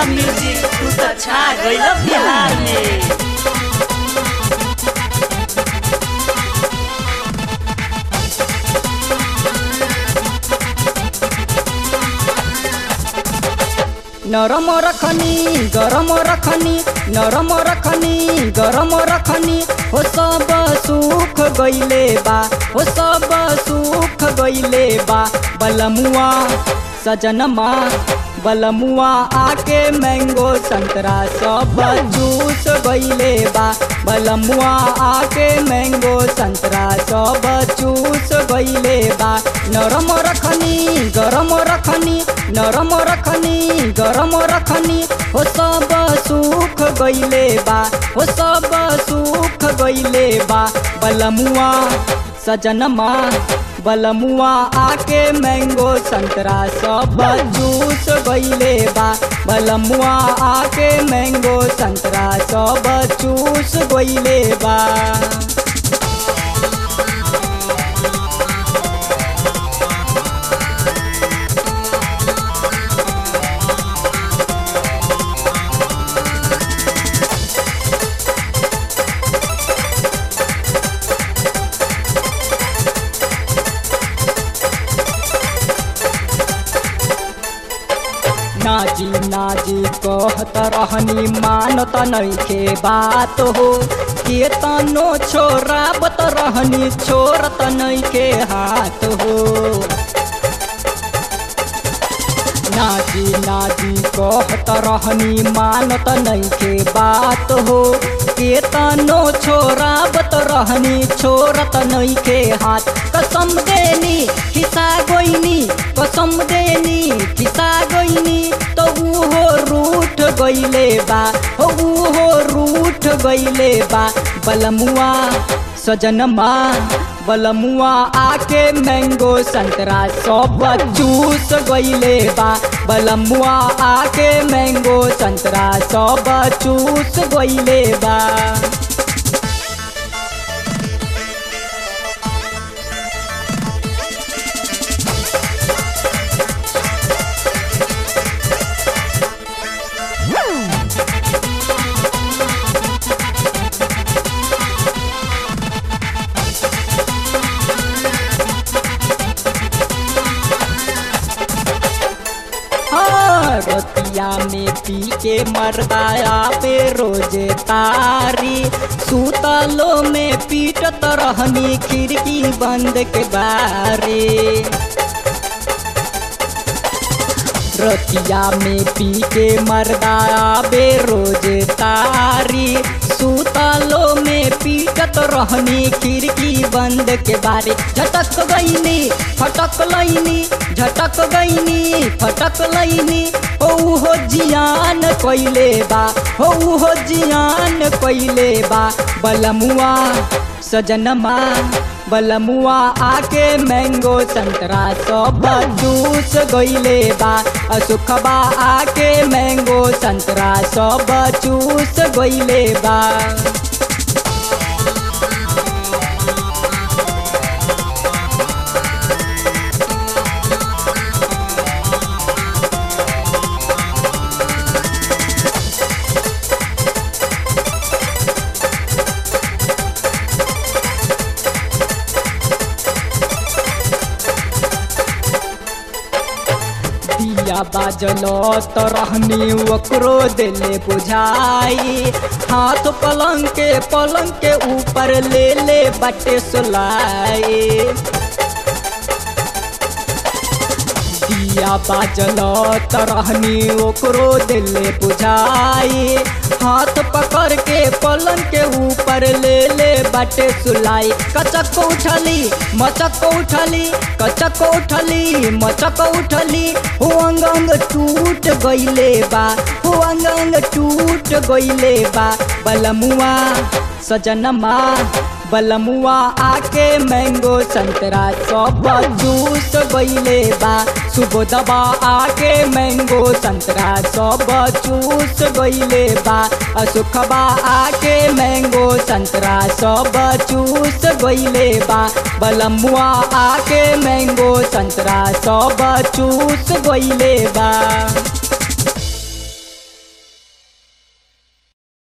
music तू तो छा गइल बिहार में नरम रखनी गरम रखनी नरम रखनी गरम रखनी हो सब सुख गइले बा हो सब सुख गइले बा बलमुआ सजनमा बलमुआ आके मैंगो संतरा सब जूस गइले बा बलमुआ आके मैंगो संतरा सब जूस गइले बा नरम रखनी गरम रखनी नरम रखनी गरम रखनी हो सब सुख गइले बा हो सब सुख गइले बा बलमुआ सजनमा बलमुआ आके मैंगो संतरा सब जूस गइले बा बलमुआ आके मैंगो संतरा सब जूस गइले बा नाजी नाजी कहत रहनी मानत नइखे बात हो के तनो छोराबत रहनी छोरत नइखे हाथ हो नाजी नाजी कहत रहनी मानत नइखे बात हो के तनो छोराबत रहनी छोरत नइखे हाथ कसम देनी खिसा गोइनी कसम देनी खिसा गोइनी तो उहो रूठ गइले बा हो उहो रूठ गइले बा बलमुआ सजनमा बलमुआ आके मैंगो संतरा सब जूस गइले बा बलमुआ आके मैंगो संतरा सब जूस गइले बा हाँ, रतिया में पी के मरदाया पे रोजे तारी सूतलो में पीटत रहनी खिड़की बंद के बारे रतिया में पी के मरदाया बे रोजे तारी सूतलो में पीटत रहनी खिड़की बंद के बारे झटक गईनी फटक लईनी झटक गईनी फटक लईनी ओ हो जियान कइले बा हो हो जियान कइले बा बलमुआ सजनमा बलमुआ आके मैंगो संतरा सब जूस गइले बा असुखबा आके मैंगो संतरा सब जूस गइले बा दिया बाजल त रहनी ओकरो दिले बुझाई हाथ पलंग के पलंग के ऊपर ले ले बटे सुलाई दिया बाजल त रहनी ओकरो दिले बुझाई हाथ पकड़ के पलंग के ऊपर ले ले बटे सुलाई कचक उठली मचक उठली कचक उठली मचक उठली हो अंग अंग टूट गइले बा हो अंग अंग टूट गइले बा बलमुआ सजनमा बलमुआ आके मैंगो संतरा सब जूस गइले बा सुबोधबा आके मैंगो संतरा सब जूस गइले बा असुखबा आके मैंगो संतरा सब जूस गइले बा बलमुआ आके मैंगो संतरा सब जूस गइले बा